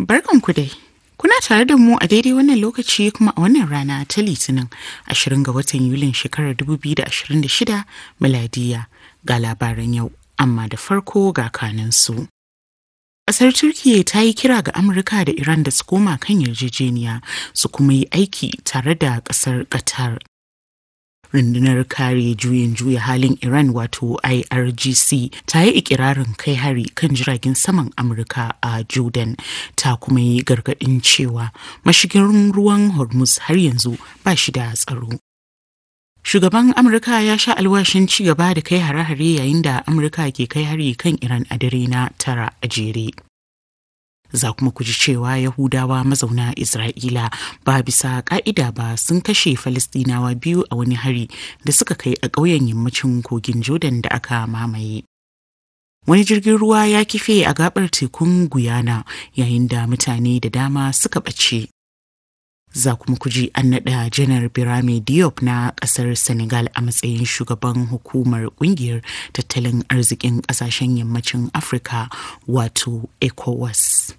Barkanku dai. Kuna tare da mu a daidai wannan lokaci kuma a wannan rana ta Litinin 20 ga watan Yulin shekarar 2026 miladiya ga labaran yau, amma da farko ga kanansu. Ƙasar Turkiyya ta yi kira ga Amurka da Iran da su koma kan yarjejeniya su kuma yi aiki tare da ƙasar Qatar. rundunar kare juyin juya halin iran wato irgc ta yi ikirarin kai hari kan jiragen saman amurka a jordan ta kuma yi gargadin cewa mashigin ruwan hormuz har yanzu ba shi da tsaro shugaban amurka ya sha alwashin ci gaba da kai hare-hare yayin da amurka ke kai hari kan iran a dare na tara a jere za kuma ku ji cewa Yahudawa mazauna Isra'ila ba bisa ka'ida ba sun kashe Falistinawa biyu a wani hari da suka kai a ƙauyen yammacin kogin Jordan da aka mamaye. Wani jirgin ruwa ya kife a gabar tekun Guyana yayin da mutane da dama suka ɓace. Za kuma ku ji an naɗa janar Birame Diop na ƙasar Senegal a matsayin shugaban hukumar ƙungiyar tattalin arzikin ƙasashen yammacin Afirka wato ECOWAS.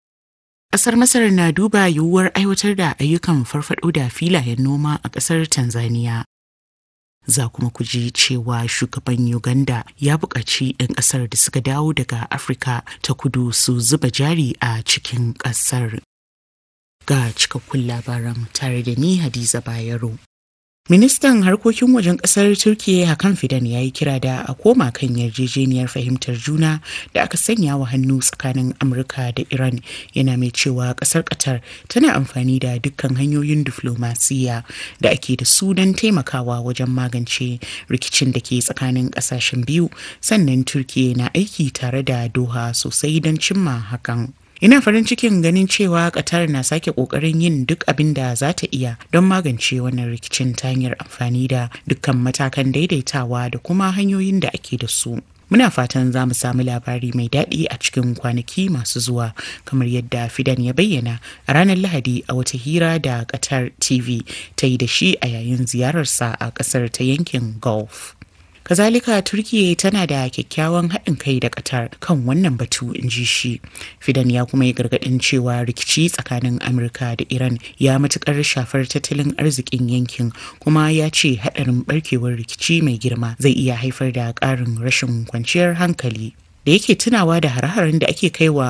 Ƙasar Masar na duba yiwuwar aiwatar da ayyukan farfaɗo da filayen noma a ƙasar Tanzania. Za kuma ku ji cewa shugaban Uganda ya buƙaci 'yan ƙasar da suka dawo daga Afirka ta kudu su zuba jari a cikin ƙasar. Ga cikakkun labaran tare da ni Hadiza Bayero. Ministan harkokin wajen kasar Turkiyya Hakan Fidan ya yi kira da a koma kan yarjejeniyar fahimtar juna da aka sanya wa hannu tsakanin Amurka da Iran yana mai cewa kasar Qatar tana amfani da dukkan hanyoyin diflomasiya da ake da su don taimakawa wajen magance rikicin da ke tsakanin kasashen biyu sannan Turkiyya na aiki tare da Doha sosai don cimma hakan. Ina farin cikin ganin cewa Qatar na sake kokarin yin duk abin da za ta iya don magance wannan rikicin ta hanyar amfani da dukkan matakan daidaitawa da kuma hanyoyin da ake da su. Muna fatan za mu samu labari mai daɗi a cikin kwanaki masu zuwa kamar yadda Fidan ya bayyana a ranar Lahadi a wata hira da Qatar TV ta yi da shi a yayin ziyararsa a ƙasar ta yankin Gulf. kazalika turkiya tana da kyakkyawan haɗin kai da qatar kan wannan batu in ji shi fidan ya kuma yi gargaɗin cewa rikici tsakanin amurka da iran ya matukar shafar tattalin arzikin yankin kuma ya ce haɗarin barkewar rikici mai girma zai iya haifar da ƙarin rashin kwanciyar hankali da yake tunawa da hare-haren da ake kaiwa